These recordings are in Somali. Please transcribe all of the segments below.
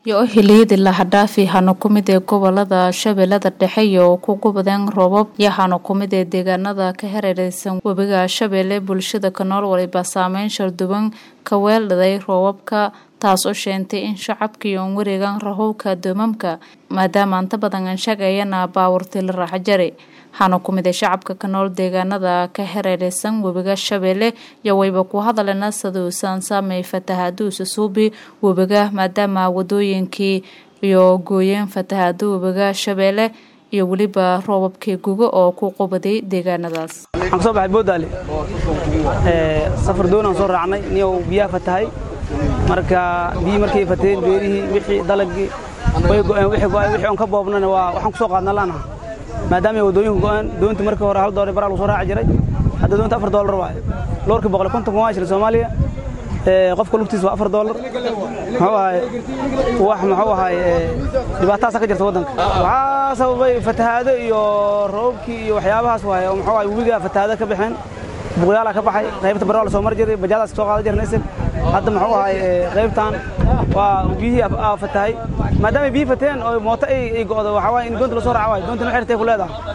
iyo xiliyadii lahadhaafi hano ku mid ee gobolada shabeellada dhexe iyo ku gubadeen roobab iyo hano ku mid ee deegaanada ka hareereysan webiga shabeelle bulshada ka nool waliba saameyn sharduban ka weeldhaday roobabka taas oo sheentay in shacabkii oon wareegan rahowka doomamka maadaama anta badan anshaagayana baawurtii la raaxajari hano ku mid ee shacabka ka nool deegaanada ka hareereysan webiga shabeelle iyo wayba ku hadalena saduusan saamey fatahaduusa suubi webiga maadaama wadooyinkii iyo gooyeen fatahaada webiga shabeelle iyo weliba roobabkii guga oo ku qubaday deegaanadaas waxaan kasoo baxay boodaale safar doonaan soo raacnay niyow biyaha fatahay marka biyii markay fateen beerihii wixii dalagii way go'een wixii go'ay wixii on ka boobnana waa waxaan ku soo qaadna laanaha maadaama ay wadooyinku go'een doontii markii hore hal doolar baraa lagu soo raaci jiray hadda doonta afar doolar waaye loorkii boqol konton kuma shilin soomaaliya qofka lugtiisa waa afar doolar muxuu ahay wax muxuu ahay dhibaatadaasa ka jirta waddanka waxaa sababay fatahaado iyo roobabkii iyo waxyaabahaas waaye oo muxuu ahay webigaa fatahaado ka baxeen buqyaalaa ka baxay qaybta barraa la soo mar jiray bajaadaas ka soo qaadan jirnay isag hadda muxuu ahay qaybtan waa biyihii fatahay maadaama biyihi fateen oo mooto ay go'do waxaa waaye in doonta la soo raaca waayo doontina waxay ratay ku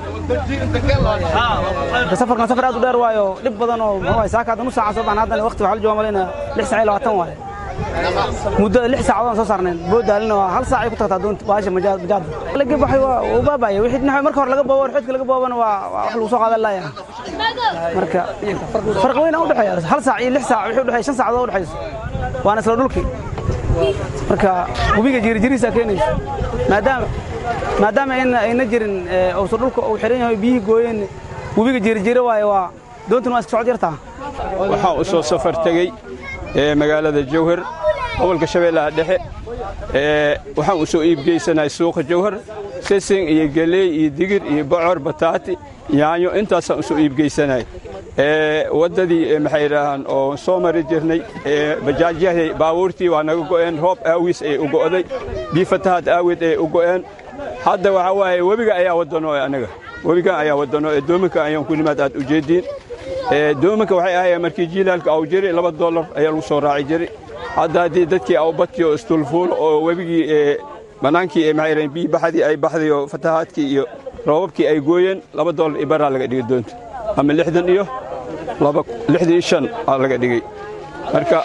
leedahay safarkan safar aad u dheer waayo dhib badan oo muxuu ahay saaka hadda nus saaca soo baxna haddana waqti waxaa la jooga malayna lix saac iyo labaatan waaye muddo lix saacadoon soo saarnayn boodaalina waa hal saac ay ku tagtaa doonta baasha bajaadda laga baxay waa uu baabaya wixii dhinaca marka hore laga boobo xidka laga boobana waa wax lagu soo qaadan laaya marka farqi weyn u dhexeeya hal saac iyo lix saac wixii u dhexeeya shan saacadood u dhexeyso waana isla dhulkii marka webiga jirijiriisa keenaysa maadaama maadaama ayna jirin uusa dhulka uu xiran yahay biyihii gooyeen webiga jirijiri waaye waa doontuna waa iska socod yartaa waxaan u soo safar tegey magaalada jawhar gobolka shabeellaha dhexe waxaan u soo iibgeysanahay suuqa jawhar sesing iyo geleey iyo digir iyo bocor bataati yaanyo intaasaan u soo iibgeysanahay waddadii maxay idhaahaan oo soo mari jirnay bajaajyahii baabuurtii waa naga go'een roob aawiis ay u go'day bii fatahaad aaweed ay u go'een hadda waxaa waaye webiga ayaa wadano anaga webigan ayaa wadano ee doominka ayaan ku nimaad aad ujeediin doominka waxay ahaayeen markii jiilaalka au jiri laba dollar ayaa lagu soo raaci jiray hadda haddii dadkii awbadkii oo istulfuul oo webigii bannaankii maxay idhahen biyi baxdii ay baxday oo fatahaadkii iyo roobabkii ay gooyeen laba dollar iyo baraa laga dhigay doonta ama lixdan iyo lixdan iyo shan aa laga dhigay marka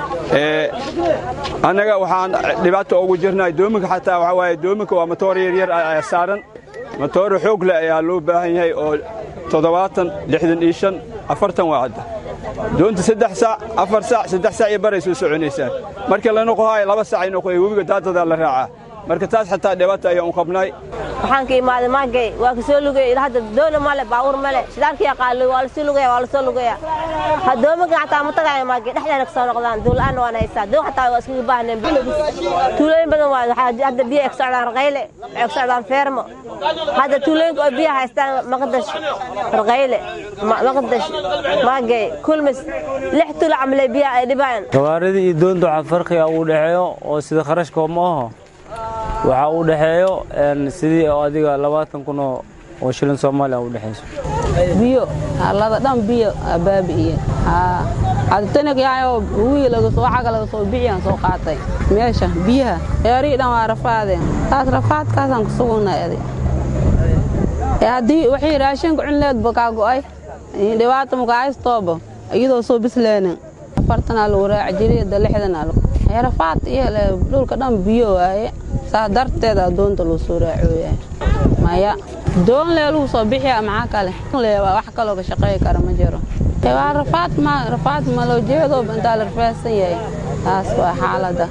annaga waxaan dhibaato ugu jirnahay doominka xataa waxaa waaye doominka waa matoor yaryar ayaa saaran matooro xoog leh ayaa loo baahan yahay oo toddobaatan lixdan iyo shan afartan waa cadda doonta saddex saac afar saac saddex saac iyo baray soo soconaysaa marka la noqohaayo laba saac ay noqoya webiga daadadaa la raacaa marka taas xataa dhibaata ayaan u qabnaay waxaan ka imaaday maagay waa ka soo lugay ilaa hadda doona male baawur male shidaalkii qaali waa la soo lugaya waa la soo lugaya hadoomaga xataa ma tagaaya maagay dhexdeena ka soo noqdaan duulaan waan haysaa doon xataa waa iskaga baahneen tuulooyin badan waa hadda biyo ay ka socdaan raqayle waxay ka socdaan feermo hadda tuulooyinka oo biyaha haystaan maqdash raqayle maqdash maagay kulmis lix tuulo camle biyaha ay dhibaan gawaaridii iyo doonta waxaa farqiga ugu dhexeeyo oo sida kharashka ma aho waxaa u dhexeeyo sidii adiga labaatan kun oo shilin soomaaliya u dhexayso biyo halada dhan biyo baabi'iye adtanagyaayoo wiilagasoo caga laga soo bixiyaan soo qaatay meesha biyaha eerihii dhan waa rafaadeen taas rafaadkaasaan ku sugunnay adi haddii waxay raashinka cunleedba kaa go'ay dhibaata makahaystooba iyadoo soo bisleenin afartanaa lagu raaci jiray da lixdanaa rafaad iyo dhulka dhan biyo waaye saas darteeda doonta loo soo raacooyahay maya doon lee lagu soo bixiya maxaa kale wax kaloo ka shaqeey kara ma jiro waa rafaad ma rafaad ma loo jeedo intaa la rafaasan yahay taas waa xaaladda